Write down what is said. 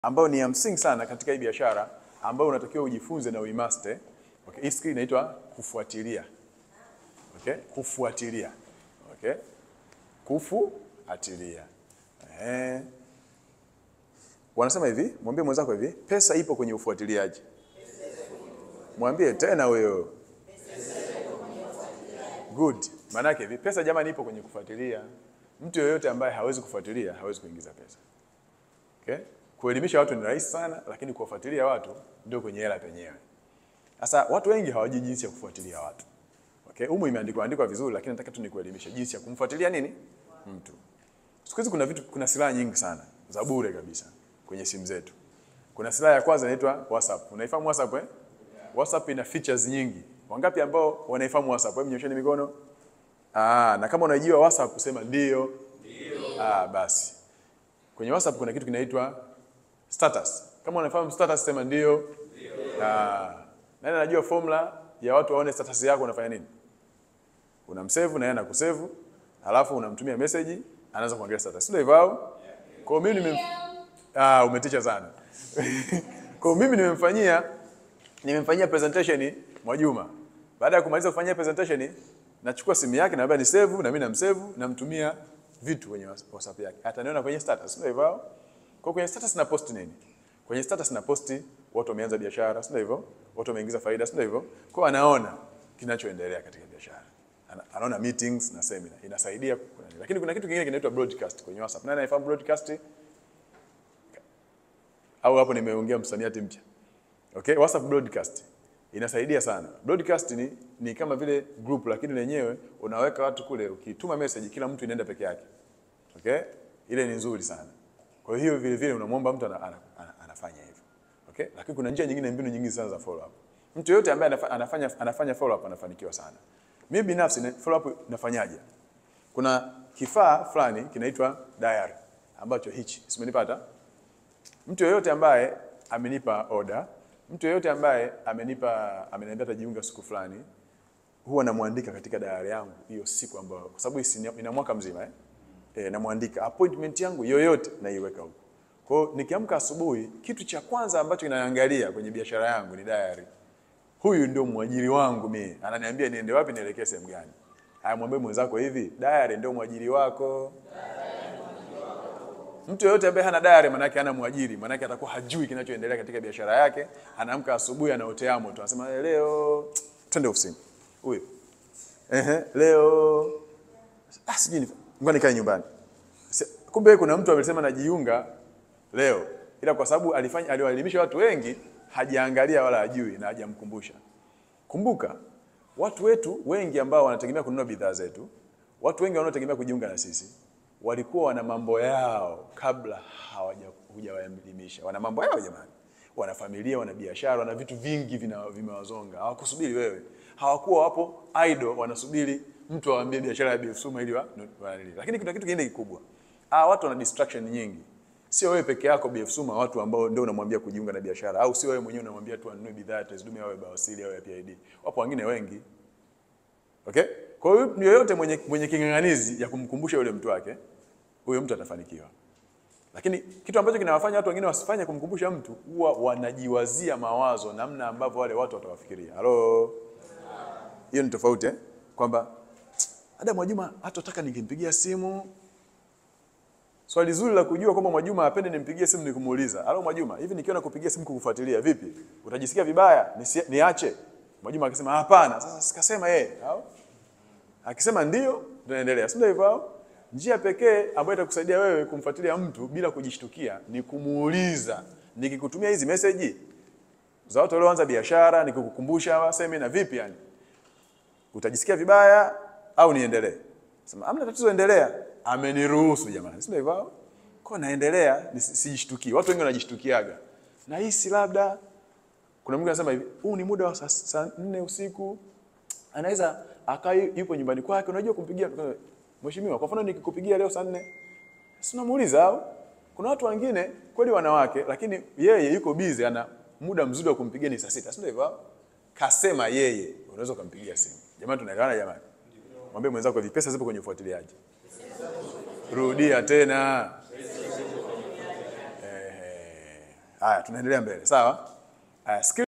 ambayo ni ya msingi sana katika hii biashara ambayo unatakiwa ujifunze na uimaste. Okay, hii skill inaitwa kufuatilia. Okay, kufuatilia. Okay, kufuatilia. Eh. Wanasema hivi, mwambie mwenzako hivi, pesa ipo kwenye ufuatiliaji. Mwambie tena huyo. Good. Maana yake hivi, pesa jamani ipo kwenye kufuatilia. Mtu yoyote ambaye hawezi kufuatilia hawezi kuingiza pesa. Okay? Kuelimisha watu ni rahisi sana, lakini kuwafuatilia watu ndio kwenye hela penyewe. Sasa watu wengi hawajui jinsi ya kufuatilia watu. Okay? Humu imeandikwa andikwa vizuri, lakini nataka tu nikuelimishe jinsi ya kumfuatilia nini? Mtu. Siku hizi kuna vitu kuna silaha nyingi sana za bure kabisa kwenye simu zetu. Kuna silaha ya kwanza inaitwa WhatsApp. Unaifahamu WhatsApp eh? WhatsApp ina features nyingi. Wangapi ambao wanaifahamu WhatsApp? Hebu nyosheni mikono. Ah, na kama unajua WhatsApp kusema ndio. Ndio. Ah, basi. Kwenye WhatsApp kuna kitu kinaitwa status. Kama unafahamu status sema ndio. Ndio. Ah, nani anajua formula ya watu waone status yako unafanya nini? Unamsave na yeye anakusave, halafu unamtumia message, anaanza kuangalia status. Ndio hivyo au? Kwa hiyo mimi nimem Ah, umeticha sana. Kwa hiyo mimi nimemfanyia nimemfanyia presentation Mwajuma. Baada ya kumaliza kufanyia presentation, nachukua simu yake naambia ni save na mimi namsave namtumia vitu kwenye WhatsApp yake. Ataniona kwenye status, ndio hivyo. Kwa kwenye status na post nini? Kwenye status na posti watu wameanza biashara, sio hivyo? Watu wameingiza faida, sio hivyo? Kwa anaona kinachoendelea katika biashara. Ana- Anaona meetings na seminar. Inasaidia kuna nini. Lakini kuna kitu kingine kinaitwa broadcast kwenye WhatsApp. Nani anafahamu broadcast? Au hapo nimeongea msamiati mpya. Okay, WhatsApp broadcast inasaidia sana. Broadcast ni, ni kama vile group lakini lenyewe unaweka watu kule, ukituma message kila mtu inaenda peke yake. Okay? Ile ni nzuri sana. Kwa hiyo vile vile unamwomba mtu ana, ana, ana, anafanya hivyo. Okay? Lakini kuna njia nyingine, mbinu nyingi sana za follow up. Mtu yote ambaye anafa- anafanya anafanya follow up anafanikiwa sana. Mimi binafsi na- follow up nafanyaje? Kuna kifaa fulani kinaitwa diary ambacho hichi, simenipata? Mtu yoyote ambaye amenipa order, mtu yoyote ambaye amenipa ameniambia atajiunga siku fulani, huwa namwandika katika diary yangu hiyo siku ambayo, kwa sababu hii si- ina mwaka mzima eh? E, namwandika appointment yangu yoyote naiweka huko. Kwa hiyo nikiamka asubuhi, kitu cha kwanza ambacho kinaangalia kwenye biashara yangu ni diary. Huyu ndio mwajiri wangu mimi, ananiambia niende wapi, nielekee sehemu gani. Haya, mwambie mwenzako hivi, diary ndio mwajiri wako. Mtu yoyote ambaye hana diary manake hana mwajiri, manake atakuwa hajui kinachoendelea katika biashara yake. Anaamka asubuhi anaotea moto, anasema "Eh, leo twende ofisini. Huyo. Ehe, leo ah, sijui ni- ngoja nikae nyumbani. Si- Kumbe kuna mtu amesema najiunga leo, ila kwa sababu alifanya aliwaelimisha watu wengi, hajaangalia wala hajui na hajamkumbusha. Kumbuka, watu wetu wengi ambao wanategemea kununua bidhaa zetu, watu wengi wanaotegemea kujiunga na sisi, walikuwa wana mambo yao kabla hawaja hujawaelimisha. Wana mambo yao jamani, wana familia, wana biashara, wana vitu vingi vina- vimewazonga. Hawakusubiri wewe, hawakuwa wapo idle, wanasubiri mtu awaambie biashara ya Bilsuma ili wa, wa, lakini kuna kitu kingine kikubwa. Ah, watu wana distraction nyingi. Sio wewe peke yako BF Suma, watu ambao ndio unamwambia kujiunga na biashara, au sio wewe mwenyewe unamwambia tu anunue bidhaa ya Tezdume au ya Bawasili au ya PID. Wapo wengine wengi. Okay? Kwa hiyo yoyote mwenye, mwenye king'ang'anizi ya kumkumbusha yule mtu wake, huyo mtu atafanikiwa. Lakini kitu ambacho kinawafanya watu wengine wasifanye kumkumbusha mtu, huwa wanajiwazia mawazo namna ambavyo wale watu watawafikiria. Halo? Hiyo ni tofauti eh? Kwamba Ada Mwajuma hatataka ningempigia simu. Swali zuri la kujua kwamba Mwajuma apende nimpigie simu ni kumuuliza, "Halo Mwajuma, hivi nikiona kupigia simu kukufuatilia vipi? Utajisikia vibaya? Nisi, niache?" Mwajuma akisema, "Hapana." Sasa sikasema yeye, au? Akisema ndio, tunaendelea. Si ndio hivyo au? Njia pekee ambayo itakusaidia wewe kumfuatilia mtu bila kujishtukia ni kumuuliza, nikikutumia hizi message za watu walioanza biashara, nikikukumbusha semina vipi yani? Utajisikia vibaya au niendelee? Sema amna tatizo, endelea. Ameniruhusu jamani, sio hivyo? au? Kwa naendelea, nisi- sijishtukii. Watu wengi wanajishtukiaga. Nahisi labda kuna mwingine anasema hivi, huu ni muda wa saa- saa nne usiku, anaweza akaa yupo nyumbani kwake, unajua kumpigia mheshimiwa, kwa mfano nikikupigia leo saa nne, si unamuuliza au? Kuna watu wengine kweli wanawake, lakini yeye yuko busy, ana muda mzuri wa kumpigia ni saa sita, si ndio hivyo? Kasema yeye, unaweza ukampigia simu. Jamani, tunaelewana jamani? Mwambie mwenzako hivi, pesa zipo kwenye ufuatiliaji. Rudia tena. Eh, Haya, tunaendelea mbele, sawa. Haya, skill